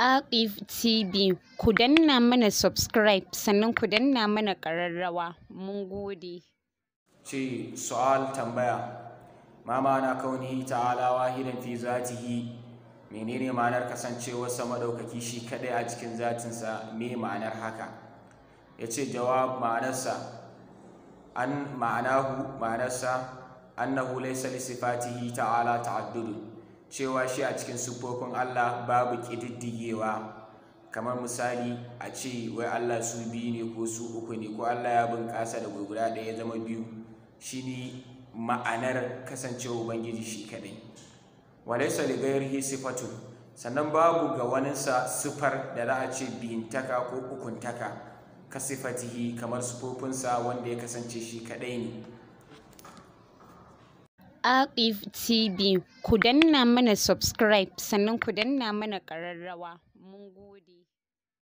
Aqif TV ku danna mana subscribe sannan ku danna mana ƙararrawa mun gode. ce su'al tambaya ma ma'ana kaunihi ta'ala wahidan fi zatihi menene ma'anar kasancewarsa madaukaki shi kadai a cikin zatinsa me ma'anar haka ya ce jawab ma'anarsa an ma'anahu ma'anarsa annahu laysa li sifatihi ta'ala ta'addudun cewa shi a cikin siffofin Allah babu ƙididdigewa kamar misali a ce wai Allah su biyu ne ko su uku ne ko Allah ya bunƙasa da guda ɗaya ya zama biyu shine ma'anar kasancewa ubangiji shi kadai walaysa li ghairihi sifatu sannan babu ga waninsa sifar da za a ce biyintaka ko ukuntaka ka sifatihi kamar sifofinsa wanda ya kasance shi kadai ne Aqif TV ku danna mana subscribe sannan ku danna mana ƙararrawa mun gode.